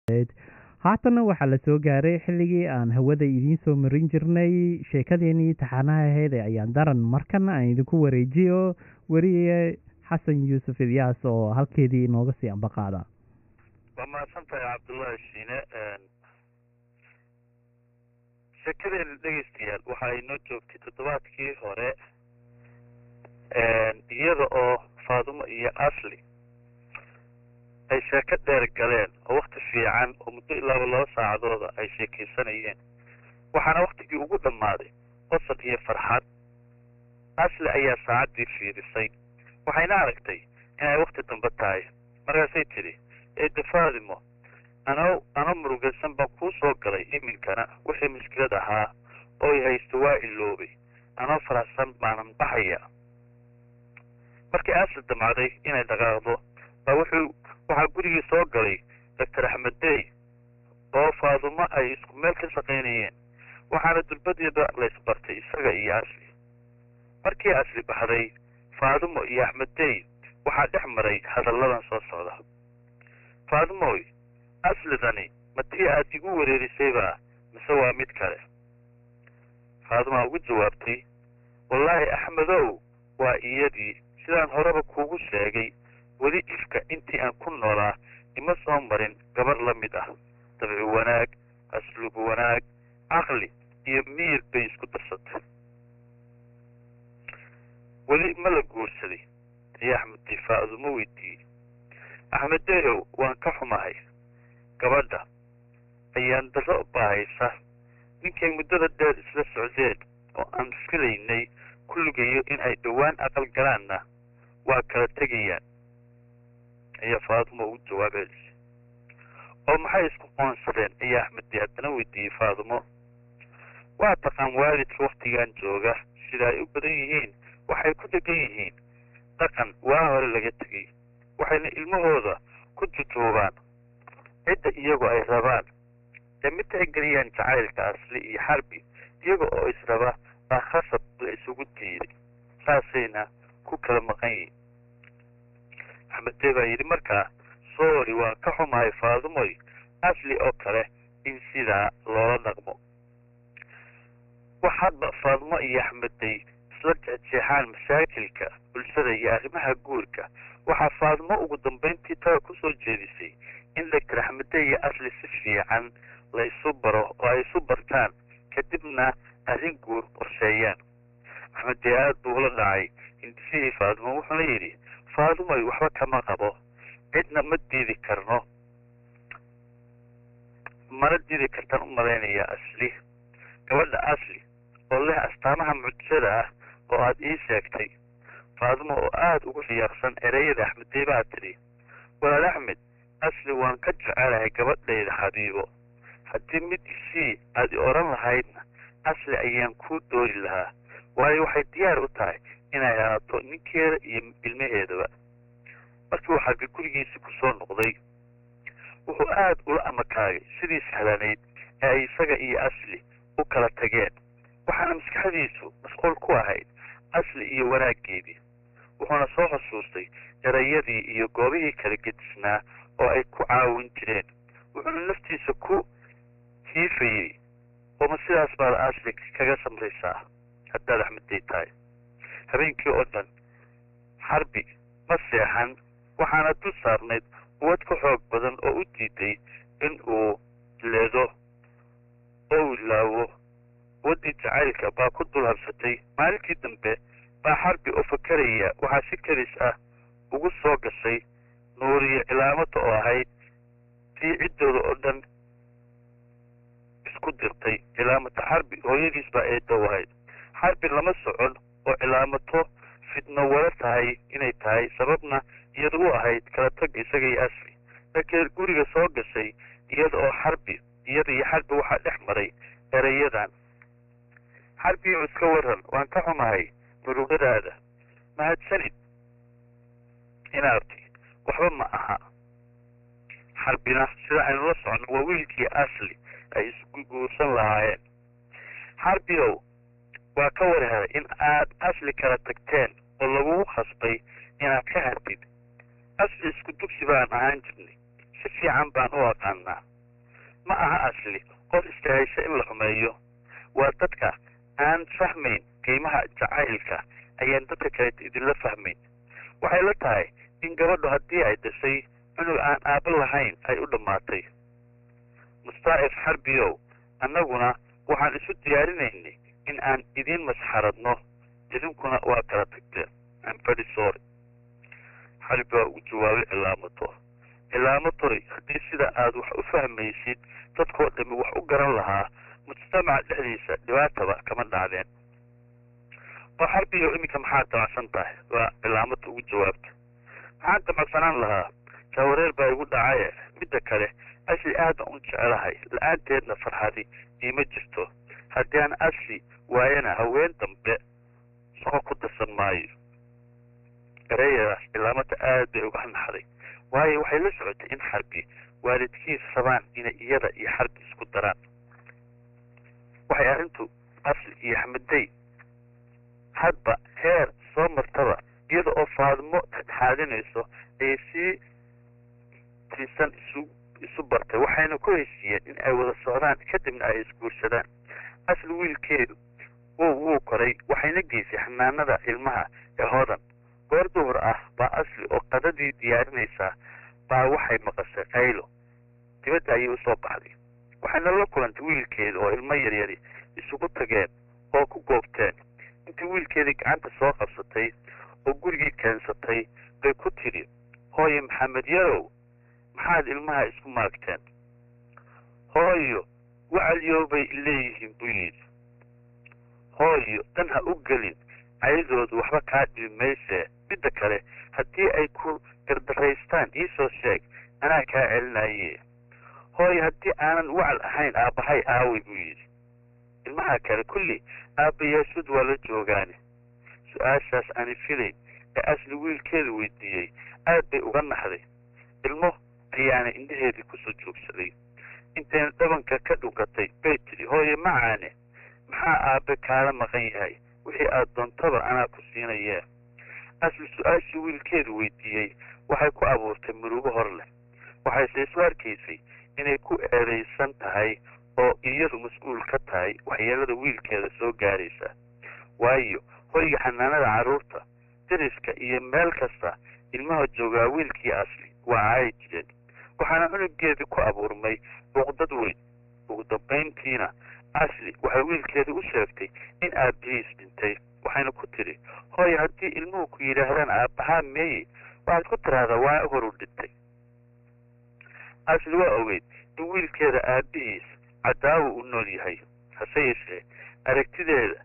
haatanna waxaa la soo gaaray xilligii aan hawada idiin soo marin jirnay sheekadeenii taxaanaha ahayd ee ayaan daran markana aan idinku wareejiyo weriye xasan yuusuf ilyaas oo halkeedii inooga sii ambaqaada waa mahadsan tahay cabdullaahi shiine sheekadeena dhegeystayaal waxa ay noo joogtay toddobaadkii hore iyada oo faadumo iyo asli ay sheeko dheer galeen oo wakti fiican oo muddo ilaaba laba saacadooda ay sheekaysanayeen waxaana waktigii ugu dhammaaday qosol iyo farxad asli ayaa saacaddii fiirisay waxayna aragtay inay wakti dambe tahay markaasay tidhi eedda faadimo ano ano murugaysan baan kuu soo galay iminkana wixii mushkilad ahaa oo i haysto waa iloobay anoo faraxsan baanan baxaya markii asli damacday inay dhaqaaqdo baa wuxuu waxaa gurigii soo galay doctor axmed dey oo faadumo ay isku meel ka shaqaynayeen waxaana dulbadeeda laysbartay isaga iyo asli markii asli baxday faadumo iyo axmed dey waxaa dhex maray hadalladan soo socda faadumoy aslidani ma tii aad igu wareerisaybaa mise waa mid kale faadumaa ugu jawaabtay wallaahi axmedow waa iyadii sidaan horeba kuugu sheegay weli ifka intii aan ku noolaa ima soo marin gabar la mid ah dabci wanaag asluub wanaag caqli iyo miyir bay isku darsatay weli ma la guursaday ayaa axmeddey faadumo weydiiyey axmeddeyow waan ka xumahay gabadha ayaan darro baahaysa ninkay muddada dheer isla socdeen oo aan filaynay kulligayo in ay dhowaan aqal galaanna waa kala tegayaan ayaa faadumo ugu jawaab celisay oo maxay isku qoonsadeen ayaa axmeddey haddana weydiiyey faadumo waa taqaan waalidka wakhtigan jooga sida ay u badan yihiin waxay ku degan yihiin dhaqan waa hore laga tegay waxayna ilmahooda ku jujuubaan cidda iyagoo ay rabaan ee mid tixgeliyaan jacaylka asli iyo xarbi iyaga oo israba baa khasab la isugu diiday saasayna ku kala maqan yihin axmeddee baa yidhi markaa soori waan ka xumahay faadumoy asli oo kale in sidaa loola dhaqmo wax hadba faadumo iyo axmeddey isla jeexjeexaan masaakilka bulshada iyo arrimaha guurka waxaa faadumo ugu dambayntii tada ku soo jeedisay in doctor axmedey iyo asli si fiican la isu baro oo ay isu bartaan kadibna arrin guur qorsheeyaan axmeddey aad buu ula dhacay hindisihii faadumo wuxuuna yidhi faadumoy waxba kama qabo cidna ma diidi karno mana diidi kartaan u malaynaya asli gabadha asli oo leh astaamaha mucjisada ah oo aad ii sheegtay faadumo oo aada ugu riyaaqsan ereyada axmeddey baa tidhi walaal axmed asli waan ka jecelahay gabadhayda xabiibo haddii mid isii aad i odhan lahaydna asli ayaan kuu doori lahaa waayo waxay diyaar u tahay inay ahaato ninkeeda iyo ilmaheedaba markii uu xagga gurigiisi ku soo noqday wuxuu aada ula amakaagay sidii sahlanayd ee ay isaga iyo asli u kala tageen waxaana maskaxdiisu masquul ku ahayd asli iyo wanaaggeedii wuxuuna soo xusuustay erayadii iyo goobihii kala gedisnaa oo ay ku caawin jireen wuxuuna naftiisa ku hiifayey ooma sidaas baad asli kaga samraysaa haddaad axmeddey tahay habeenkii oo dhan xarbi ma seexan waxaana dul saarnayd uwad ka xoog badan oo u diiday in uu leedo oo uu ilaawo waddii jacaylka baa ku dul habsatay maalintii dambe baa xarbi oo fakaraya waxaa si kelis ah ugu soo gashay nuuriyo cilaamada oo ahayd tii ciddooda oo dhan isku dirtay cilaamata xarbi hooyadiis baa eedow ahayd xarbi lama socon oo cilaamato fidno wala tahay inay tahay sababna iyada u ahayd kala tag isaga iyo asli laakiin guriga soo gashay iyada oo xarbi iyada iyo xarbi waxaa dhex maray erayadan xarbiyo iska waran waan ka xumahay murugadaada mahadsanid inaarti waxba ma aha xarbina sida aynu la socono waa wiilkii asli ay isku guursan lahaayeen xarbiow waa ka warhelay in aad asli kala tagteen oo lagugu khasbay inaad ka hartid asli isku dugsi baan ahaan jirnay si fiican baan u aqaanaa ma aha asli qof istahaysa in la xumeeyo waa dadka aan fahmayn qiimaha jacaylka ayaan dadka kale idinla fahmayn waxay la tahay in gabadhu haddii ay dhashay cunug aan aabo lahayn ay u dhammaatay mustaa'if xarbiyow annaguna waxaan isu diyaarinaynay in aan idiin masxaradno idinkuna waa kala tagteen amfadi sorry xarbi waa ugu jawaabay cilaamato cilaamatoy haddii sida aad wax u fahmaysid dadkoo dhami wax u garan lahaa mujtamaca dhexdiisa dhibaataba kama dhacdeen oo xarbiyo iminka maxaad damacsan tahay waa cilaamata ugu jawaabta maxaan damacsanaan lahaa jaawareer baa igu dhacaye midda kale asli aadan u jecelahay la-aanteedna farxadi iima jirto haddii aan asli waayana haween dambe soo ku darsan maayo ereyadaas cilaamada aad bay uga naxday waayo waxay la socotay in xarbi waalidkiis rabaan inay iyada iyo xarbi isku daraan waxay arrintu asli iyo xamidey hadba heer soo martaba iyada oo faadimo dhexdhexaadinayso ayay sii tiisan isu isu bartay waxayna ku heshiiyeen in ay wada socdaan kadibna ay isguursadaan asli wiilkeedu wuu wuu koray waxayna geysay xanaanada ilmaha ee hodan goor duhur ah baa asli oo qadadii diyaarinaysaa baa waxay maqashay qaylo dibadda ayay usoo baxday waxayna la kulantay wiilkeeda oo ilmo yaryari isugu tageen oo ku goobteen intii wiilkeedii gacanta soo qabsatay oo gurigii keensatay bay ku tidhi hooye maxamed yarow maxaad ilmaha isku maagteen hooyo wacalyoobay leeyihiin buu yidhi hooyo dan ha u gelin ayadoodu waxba kaa dhibi maysee midda kale haddii ay ku gardaraystaan iisoo sheeg anaa kaa celinaye hooyo haddii aanan wacal ahayn aabbahay aaway buu yidhi ilmaha kale kulli aabbayaashood waa la joogaane su-aashaas aani filayn ee asli wiilkeedu weydiiyey aad bay uga naxday ilmo ayaana indhaheedii kusoo joogsaday intayna dhabanka ka dhunkatay bay tidhi hooye macaane maxaa aabbe kaala maqan yahay wixii aad doontaba anaa ku siinayee asli su-aashii wiilkeedu weydiiyey waxay ku abuurtay murugo hor leh waxayse isu arkaysay inay ku eedaysan tahay oo iyadu mas-uul ka tahay waxyeelada wiilkeeda soo gaaraysa waayo hoyga xanaanada carruurta deriska iyo meel kasta ilmaha joogaa wiilkii asli waa caayi jireen waxaana cunugeedii ku abuurmay buuqdad weyn ugu dambayntiina asli waxay wiilkeedii u sheegtay in aabbihiis dhintay waxayna ku tidhi hooye haddii ilmuhu ku yidhaahdaan aabbahaa meeye waxaad ku tidhaahdaa waa horu dhintay asli waa ogeyd in wiilkeeda aabbihiis cadaawo u nool yahay hase yeeshee aragtideeda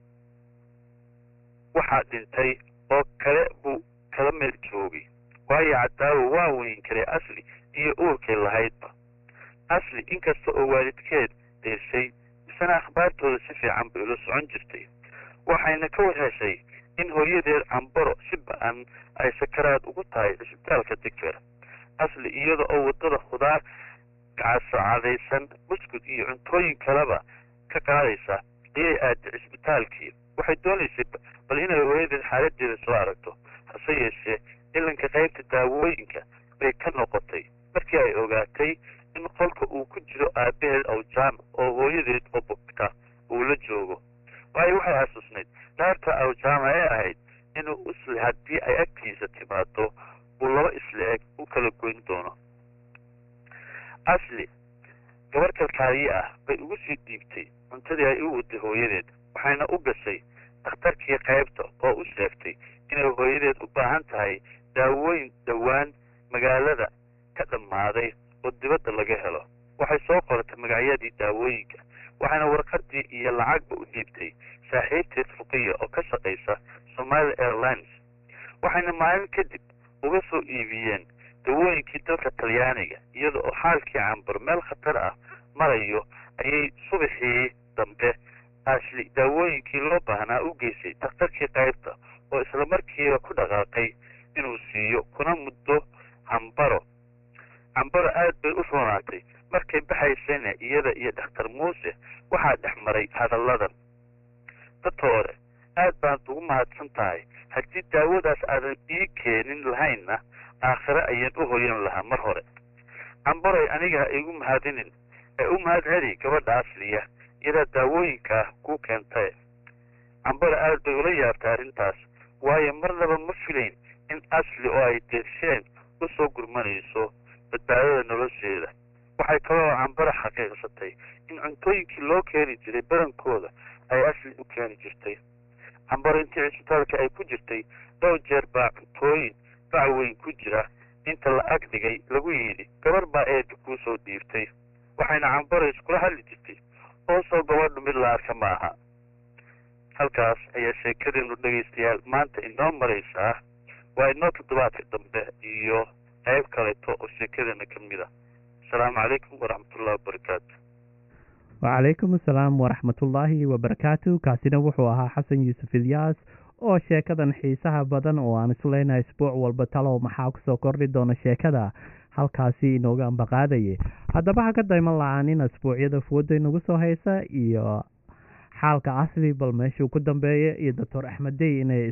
waxaa dhintay oo kale buu kala meel joogay waayo cadaawo waa weyn karay asli iyo uurkay lahaydba asli inkasta oo waalidkeed deeshay misena akhbaartooda si fiican bay ula socon jirtay waxayna ka warheshay in hooyadeed cambaro si ba-an ay sakaraad ugu tahay cisbitaalka digfer asli iyada oo waddada khudaar gacasocadaysan buskud iyo cuntooyin kaleba ka qaadaysa ayay aaday cisbitaalkii waxay doonaysay bal inay hooyadeed xaaladeeda soo aragto hase yeeshee ilanka qaybta daawooyinka bay ka noqotay markii ay ogaatay in qolka uu ku jiro aabbaheed awjaama oo hooyadeed oo bogta uu la joogo waayo waxay xasuusnayd dhaarta awjaama ee ahayd inuu isle haddii ay agtiisa timaado uu laba isla eg u kala goyn doono asli gabar kalkaaliye ah bay ugu sii dhiibtay cuntadii ay u waday hooyadeed waxayna u gashay dhakhtarkii qaybta oo u sheegtay inay hooyadeed u baahan tahay daawooyin dhowaan magaalada ka dhammaaday oo dibadda laga helo waxay soo qoratay magacyadii daawooyinka waxayna warqadii iyo lacagba u dhiibtay saaxiibteed fuqiya oo ka shaqaysa somali airlines waxayna maalin kadib uga soo iibiyeen dawooyinkii dalka talyaaniga iyada oo xaalkii cambar meel khatar ah marayo ayay subaxii dambe asli daawooyinkii loo baahnaa u geysay dhakhtarkii qaybta oo isla markiiba ku dhaqaaqay inuu siiyo kuna muddo cambaro cambaro aad bay u roonaatay markay baxaysayna iyada iyo dhakhtar muuse waxaa dhex maray hadalladan dadtoore aad baad ugu mahadsan tahay haddii daawadaas aadan ii keenin lahaynna aakhire ayaan u hoyan lahaa mar hore cambaroy aniga ha igu mahadinin ee u mahad celi gabadha asliya iyadaa daawooyinka ah kuu keentae cambara aad bay ula yaabtay arrintaas waayo marnaba ma filayn in asli oo ay deesheen u soo gurmanayso badbaadada nolosheeda waxay kaloo cambara xaqiiqsatay in cuntooyinkii loo keeni jiray badankooda ay asli u keeni jirtay cambaro intii cisbitaalka ay ku jirtay dhowr jeer baa cuntooyin bac weyn ku jira inta la ag dhigay lagu yidhi gabar baa eedda kuu soo dhiibtay waxayna cambaro iskula hadli jirtay oo soo gabadhu mid la arka ma aha halkaas ayaa sheekadeenu dhegaystayaal maanta inoo maraysaa waa inoo toddobaadka dambe iyo qayb kaleeto oo sheekadeena ka mid a asalaamu calaykum waraxmatullahi wabarakaatu wacalaykum asalaam waraxmatullaahi wabarakaatu kaasina wuxuu ahaa xasan yuusuf ilyaas oo sheekadan xiisaha badan oo aan isu leynahay isbuuc walba talow maxaa kusoo kordhi doona sheekada halkaasi inooga ambaqaadayay haddaba ha ka dayman la-aanin asbuucyada fooda inagu soo haysa iyo xaalka asli bal meeshuu ku dambeeya iyo doctor axmed dey inay